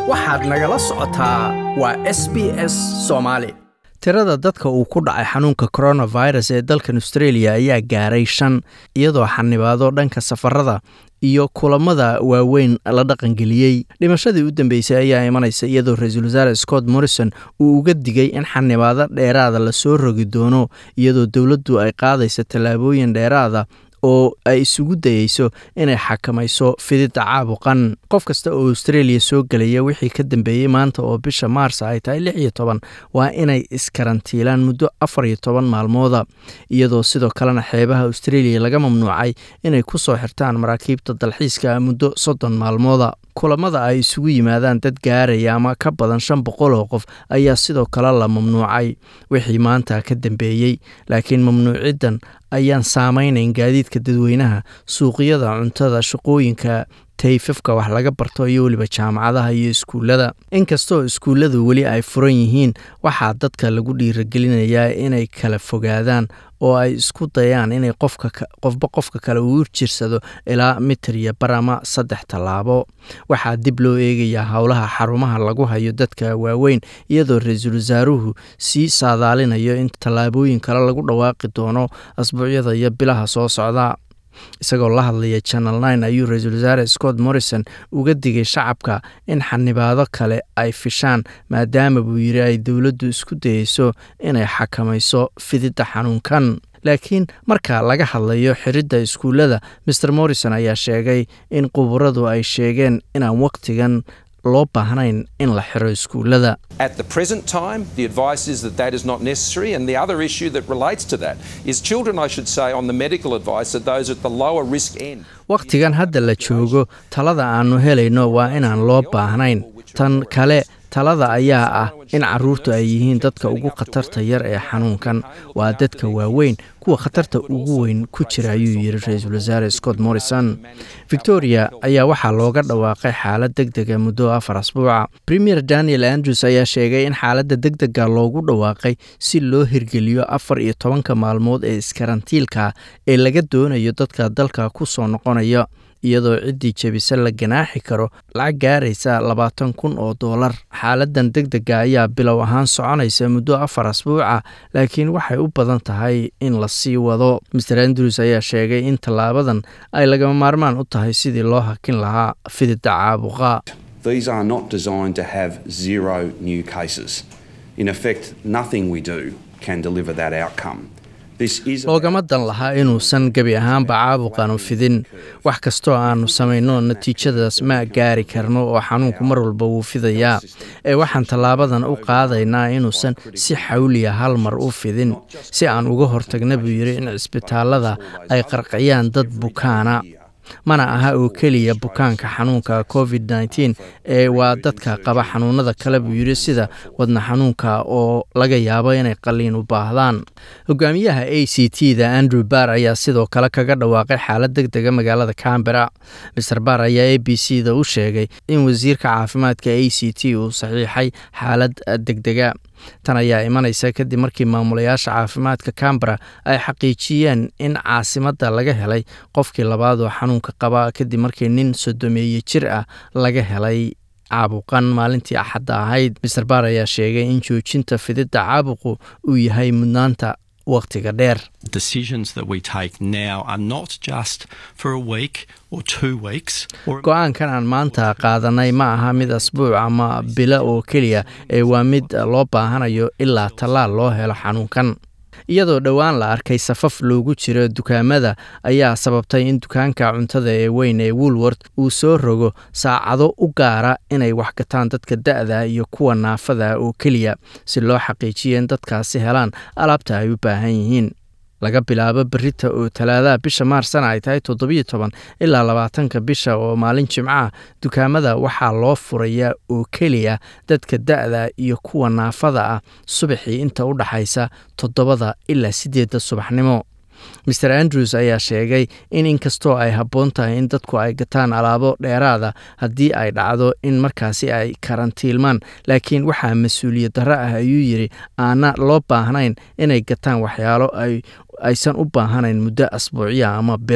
waxaad nagala socotaa waa s b s soomaali tirada dadka uu ku dhacay xanuunka coronavirus ee dalkan australia ayaa gaaray shan iyadoo xanibaado dhanka safarada iyo kulamada waaweyn la dhaqangeliyey dhimashadii u dambeysay ayaa imanaysa iyadoo ra-iisul wasaare scott morrison uu uga digay in xanibaado dheeraada lasoo rogi doono iyadoo dowladdu ay qaadaysa tallaabooyin dheeraada oo ay isugu dayeyso inay xakamayso fididda caabuqan qof kasta oo australia soo gelaya wixii ka dambeeyey maanta oo bisha maarsa ay tahay lix iyo toban waa inay iskarantiilaan muddo afar iyo toban maalmooda iyadoo sidoo kalena xeebaha australia laga mamnuucay inay ku soo xirtaan maraakiibta dalxiiska muddo soddon maalmooda kulamada ay isugu yimaadaan dad gaaraya ama ka badan shan boqol oo qof ayaa sidoo kale la mamnuucay wixii maanta ka dambeeyey laakiin mamnuuciddan ayaan saameynayn gaadiidka dadweynaha suuqyada cuntada shaqooyinka tayfafka wax laga barto iyo weliba jaamacadaha iyo iskuullada inkastoo iskuulladu weli ay furan yihiin waxaa dadka lagu dhiiragelinayaa inay kala fogaadaan oo ay isku dayaan inay qofba qofka kale uu jirsado ilaa mitir iyo bar ama saddex tallaabo waxaa dib loo eegayaa howlaha xarumaha lagu hayo dadka waaweyn iyadoo ra-iisul wasaaruhu sii saadaalinayo in tallaabooyin kale lagu dhawaaqi doono asbuucyada iyo bilaha soo socda isagoo la hadlaya channel nine ayuu ra-iisul wasaare scott morrison uga digay shacabka in xanibaado kale ay fishaan maadaama buu yidhi ay dowladdu isku dayeyso inay xakamayso fididda xanuunkan laakiin marka laga hadlayo xiridda iskuullada maer morrison ayaa sheegay in quburadu ay sheegeen inaan waqtigan loo baahnayn in la xiro iskuullada At the present time, the advice is that that is not necessary. And the other issue that relates to that is children, I should say, on the medical advice, are those at the lower risk end. wakhtigan hadda la joogo talada aannu helayno waa inaan loo baahnayn tan kale talada ayaa ah in carruurtu ay yihiin dadka ugu khatarta yar ee xanuunkan waa dadka waaweyn kuwa khatarta ugu weyn ku jira ayuu yidhi ra-iisul wasaare scott morrison victoria ayaa waxaa looga dhawaaqay xaalad deg dega muddo afar asbuuca premier daniel andrews ayaa sheegay in xaaladda deg dega loogu dhawaaqay si loo hirgeliyo afar iyo tobanka maalmood ee iskarantiilka ee laga doonayo dadka dalka ku soo noqonaya iyadoo ciddii jebisa la ganaaxi karo lacag gaaraysa labaatan kun oo doolar xaaladan deg dega ayaa bilow ahaan soconaysa muddo afar asbuuca laakiin waxay u badan tahay in la sii wado maer andrews ayaa sheegay in tallaabadan ay lagama maarmaan u tahay sidii loo hakin lahaa fididda caabuqa These are not designed to have zero new cases. In effect, nothing we do can deliver that outcome. This is loogama dan lahaa inuusan gebi ahaanba caabuqanu fidin wax kastoo aannu samayno natiijadaas ma gaari karno oo xanuunku mar walba wuu fidayaa ee waxaan tallaabadan u qaadaynaa inuusan si xawliya hal mar u fidin si aan uga hortagna buu yidhi in cisbitaallada ay qarqiyaan dad bukaana mana aha oo keliya bukaanka xanuunka covid nteen ee waa dadka qaba xanuunada kale buu yidhi sida wadna xanuunka oo laga yaabo inay qaliin u baahdaan hogaamiyaha a c t da andrew barr ayaa sidoo kale kaga dhawaaqay xaalad deg dega magaalada cambera maer barr ayaa a b c da u sheegay in wasiirka caafimaadka a c t uu saxiixay xaalad degdega tan ayaa imanaysa kadib markii maamulayaasha caafimaadka cambera ay xaqiijiyeen in caasimadda laga helay qofkii labaad oo xanuunka qaba kadib markii nin sodomeeye jir ah laga helay caabuqan maalintii axadda ahayd maer baar ayaa sheegay in joojinta fididda caabuqu uu yahay mudnaanta wakhtiga dheer decisions that we take now are not just for a week or two weeks or go-aankan aan maanta qaadanay ma aha mid asbuuc ama bilo oo keliya ee waa mid loo baahanayo ilaa tallaal loo helo xanuunkan iyadoo dhowaan la arkay safaf loogu jiro dukaamada ayaa sababtay in dukaanka cuntada ee weyn ee woolwort uu soo rogo saacado u gaara inay wax gataan dadka da-da iyo kuwa naafada oo keliya si loo xaqiijiyo in dadkaasi helaan alaabta ay u baahan yihiin laga bilaabo berita oo talaadaha bisha maarsana ay tahay toddobiyo toban ilaa labaatanka bisha oo maalin jimcaha dukaamada waxaa loo furayaa oo keliya dadka da-da iyo kuwa naafada ah subaxii inta u dhaxaysa toddobada ilaa siddeedda subaxnimo maer andrews ayaa sheegay in inkastoo ay habboon tahay in dadku ay gataan alaabo dheeraada haddii ay dhacdo in markaasi ay karantiilmaan laakiin waxaa mas-uuliyad darro ah ayuu yidhi aana loo baahnayn inay gataan waxyaalo ay aysan u baahanayn muddo asbuucya ama bilo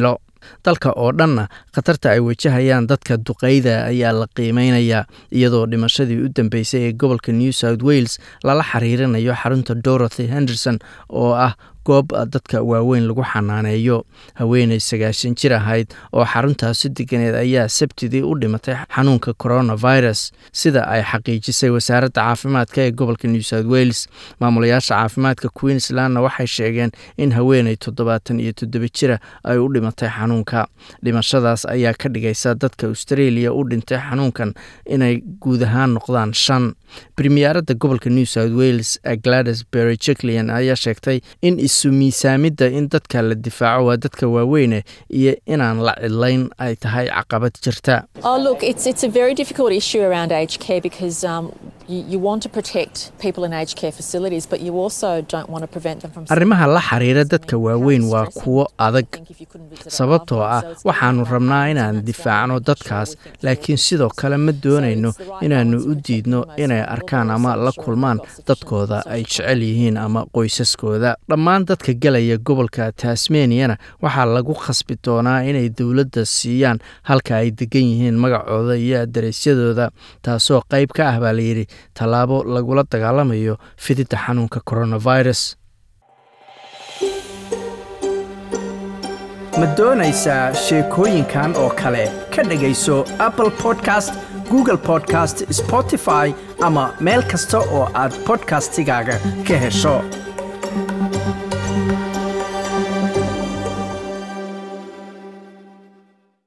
dalka oo dhanna khatarta ay wajahayaan dadka duqeyda ayaa la qiimeynayaa iyadoo dhimashadii u dambeysay ee gobolka new south wales lala xiriirinayo xarunta dorothy henderson oo ah goob dadka waaweyn lagu xanaaneeyo haweeney sagaashan jir ahayd oo xaruntaasi deganeed ayaa sabtidii u dhimatay xanuunka coronavirus sida ay xaqiijisay wasaaradda caafimaadka ee gobolka new south wales maamulayaasha caafimaadka queenslandna waxay sheegeen in haweeney toddobaatan iyo toddoba jira ay u dhimatay xanuunka dhimashadaas ayaa ka dhigaysa dadka australia u dhintay xanuunkan inay guud ahaan noqdaan shan bremiyaaradda gobolka new south wales glades berry jeclian ayaa sheegtay in isu miisaamidda in dadka la difaaco waa dadka waaweyne iyo inaan la cidlayn ay tahay caqabad jirta Oh, look, it's it's a very difficult issue around aged care because um, you, you want to protect people in aged care facilities, but you also don't want to prevent them from. arrimaha la xiriira dadka waaweyn waa kuwo adag sababtoo ah waxaannu rabnaa inaan difaacno dadkaas laakiin sidoo kale ma doonayno inaannu u diidno inay arkaan ama la kulmaan dadkooda ay jecel yihiin ama qoysaskooda dhammaan dadka gelaya gobolka tasmaniana waxaa lagu khasbi doonaa inay dowladda siiyaan halka ay degan yihiin magacooda iyo adareysyadooda taasoo qayb ka ah baa layidhi tallaabo lagula dagaalamayo fididda xanuunka coronavirus ma doonaysaa sheekooyinkan oo kale ka dhegayso apple podcast google podcast spotify ama meel kasta oo aad podcastigaaga ka hesho